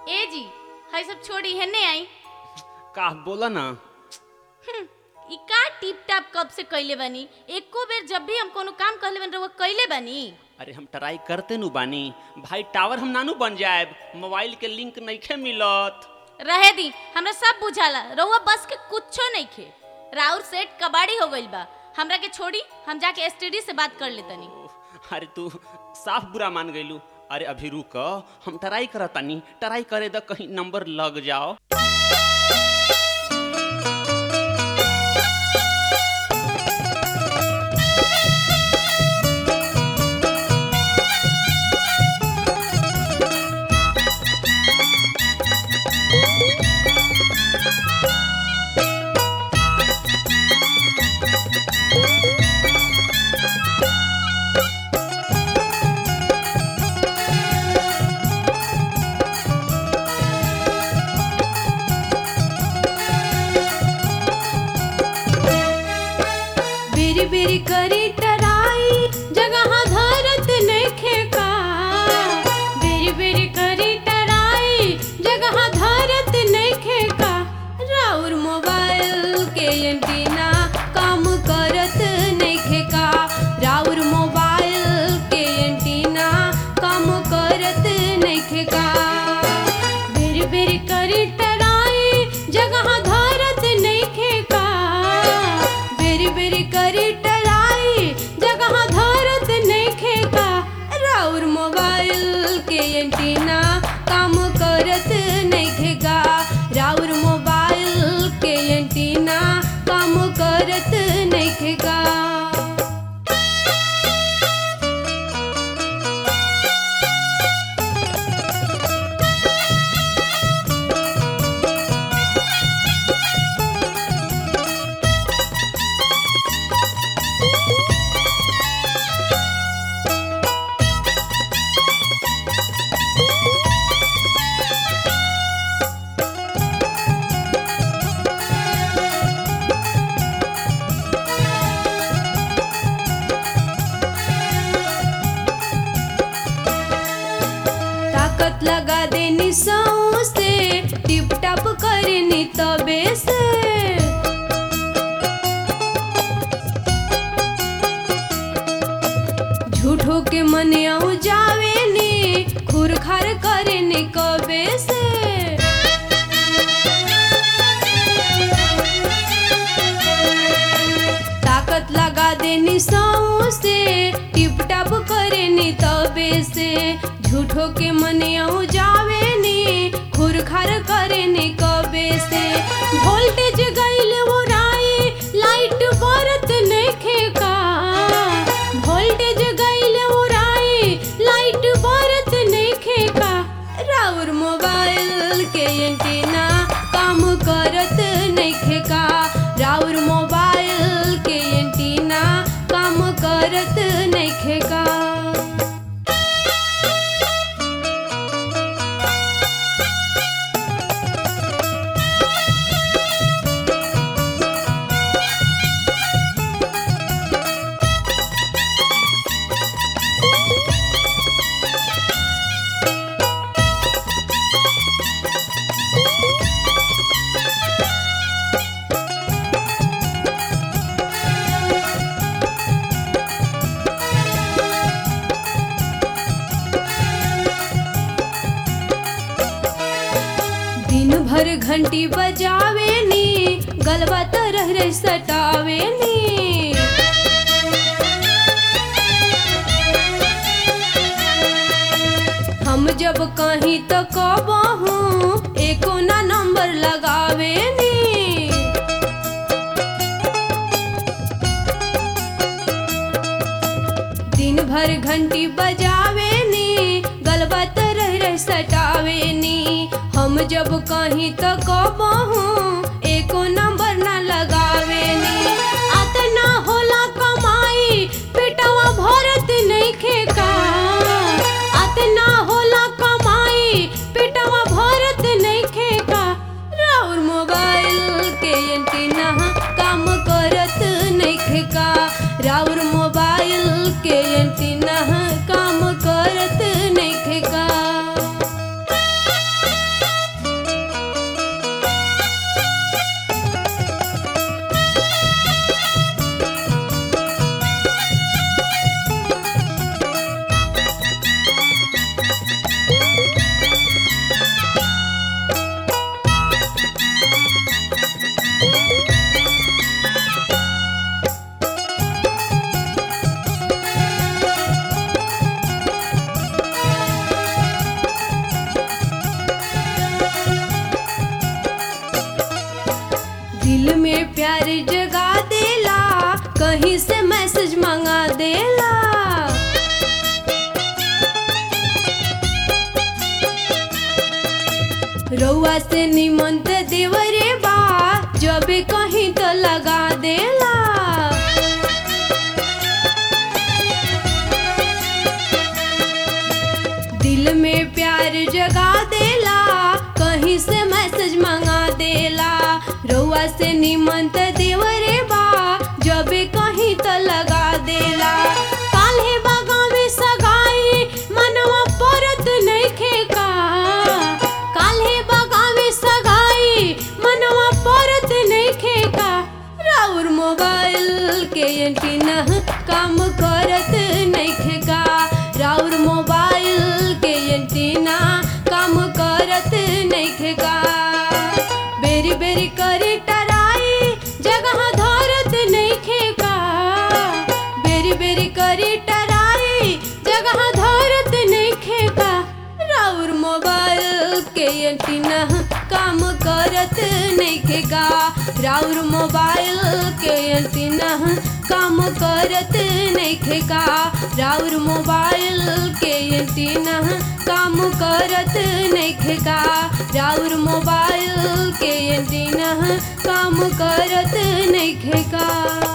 ए जी हाय सब छोड़ी है ने आई का बोला ना हम्म, ई का टिप टाप कब से कइले बानी एको बेर जब भी हम कोनो काम कहले बन रहुआ कइले बानी अरे हम ट्राई करते नु बानी भाई टावर हम नानू बन जाएब मोबाइल के लिंक नइखे मिलत रहे दी हमरा सब बुझाला रहुआ बस के कुछो नहीं खे राउर सेट कबाड़ी हो गइल बा हमरा के छोड़ी हम जाके एसटीडी से बात कर लेतनी ओह, अरे तू साफ बुरा मान गइलू अरे अभी रुक हम ट्राई करतानी ट्राई करे द कहीं नंबर लग जाओ बिरी बिरी करी टराई जगह धरत नइखे का बिरी बिरी करी टराई जगह धरत नइखे का राउर मोबाइल के एंटीना काम करत नइखे का राउर मोबाइल के एंटीना काम करत नइखे का बिरी बिरी करी टराई जगह धरत नइखे का बेरी बेरी करी टलाई जगह धरत नइखे का राउर मोबाइल के एंटीना काम करत नइखे का राउर मोबाइल के एंटीना काम करत नइखे का ताकत लगा देनी सौ से टिप टप करनी तबे से झूठो के मन आऊ जावे नी खुर खार करने कबे से ताकत लगा देनी सौ से टिप टप करेनी तबे से झूठो के मन आऊ जावे नी खुर खार करेनी कबे से वोल्टेज गइल वो राई लाइट बरत नइखे का वोल्टेज गइल वो राई लाइट बरत नइखे का राउर मोबाइल के एंटीना काम करत नइखे का राउर मोबाइल के एंटीना काम करत नइखे का दिन भर घंटी बजावे नी गलबा तरह रे सटावे नी हम जब कहीं तो कबहू एको ना नंबर लगावे नी दिन भर घंटी बजावे नी गलबा तरह रह सटावे नी हम जब कहीं तो कबहू एको नंबर ना लगावे नी अतना होला कमाई पेटवा भरत नइखे का अतना होला कमाई पेटवा भरत नइखे का राउर मोबाइल के एंटीना काम करत नइखे का राउर मोबाइल के एंटीना काम करत नइखे का रउआ से निमंत देवरे बा जबे कहीं तो लगा देला दिल में प्यार जगा देला कहीं से मैसेज मंगा देला रउआ से निमंत देवरे बा जबे कहीं तो लगा देला काल्हे बागा में सगाई मनवा परत नइखे का काल्हे बागा में सगाई मनवा परत नइखे का राउर मोबाइल के एंटीना काम करत नइखे का राउर मोबाइल के एंटीना काम करत नइखे का बेरी बेरी करे टराई जगह धरत नइखे का बेरी बेरी करे टराई जगह धरत नइखे का राउर मोबाइल के एंटीना काम करत नइखे का राउर मोबाइल के एंटीना काम करत नइखे का राउर मोबाइल के एंटीना काम करत नइखे का राउर मोबाइल के एंटीना काम करत नइखे का